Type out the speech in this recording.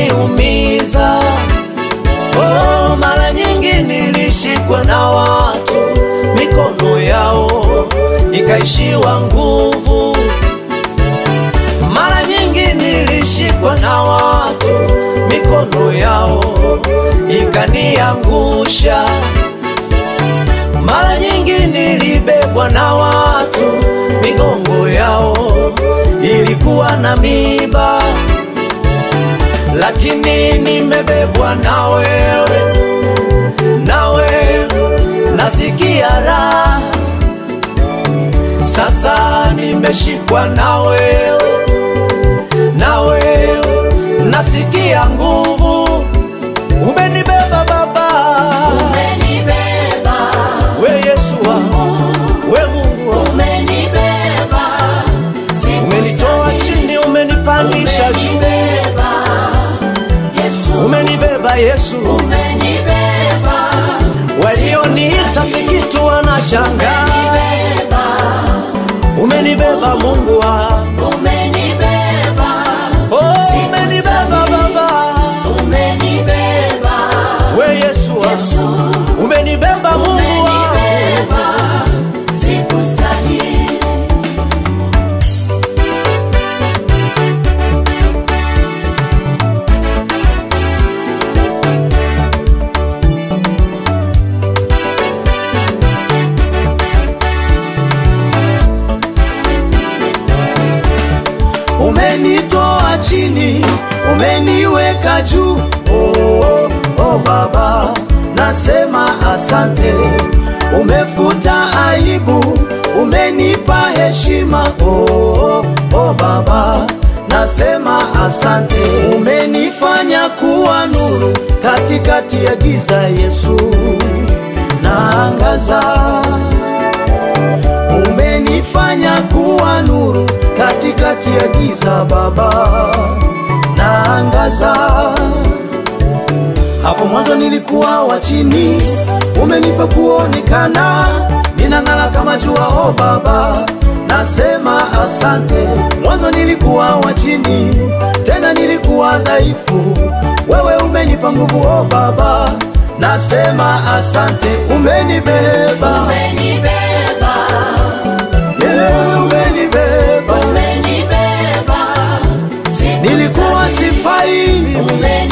uliniumiza. Oh, mara nyingi nilishikwa na watu, mikono yao ikaishiwa nguvu. Mara nyingi nilishikwa na watu, mikono yao ikaniangusha. Mara nyingi nilibebwa na watu, migongo yao ilikuwa na miba, lakini nimebebwa na wewe, nawe nasikia raha. Sasa nimeshikwa na wewe, na wewe nasikia nguvu. Umenibeba Baba, Umenibeba, we Yesu wangu, we Mungu wangu. umenibeba, siku Umenitoa chini, umenipandisha juu, umenibeba, Yesu, umenibeba Yesu. umenibeba, Walioniita si kitu wanashangaa, umenibeba, umenibeba Mungu wangu, umenibeba, oh, umenibeba Baba, umenibeba, we Yesu wangu, Yesu, umenibeba Mungu wangu. umenibeba, sikustahili. Umenitoa chini, umeniweka juu. Oh, oh, oh Baba, nasema asante. Umefuta aibu, umenipa heshima. Oh, oh, oh Baba, nasema asante. Umenifanya kuwa nuru katikati ya giza, Yesu, naangaza umenifanya kuwa nuru katikati ya giza Baba, naangaza. Hapo mwanzo nilikuwa wa chini, umenipa kuonekana, ninang'ala kama jua. O Baba, nasema asante. Mwanzo nilikuwa wa chini, tena nilikuwa dhaifu, wewe umenipa nguvu. O Baba, nasema asante. Umenibeba, Umenibeba, yeah, umenibeba umenibeba, nilikuwa sifai mimi, umenibeba,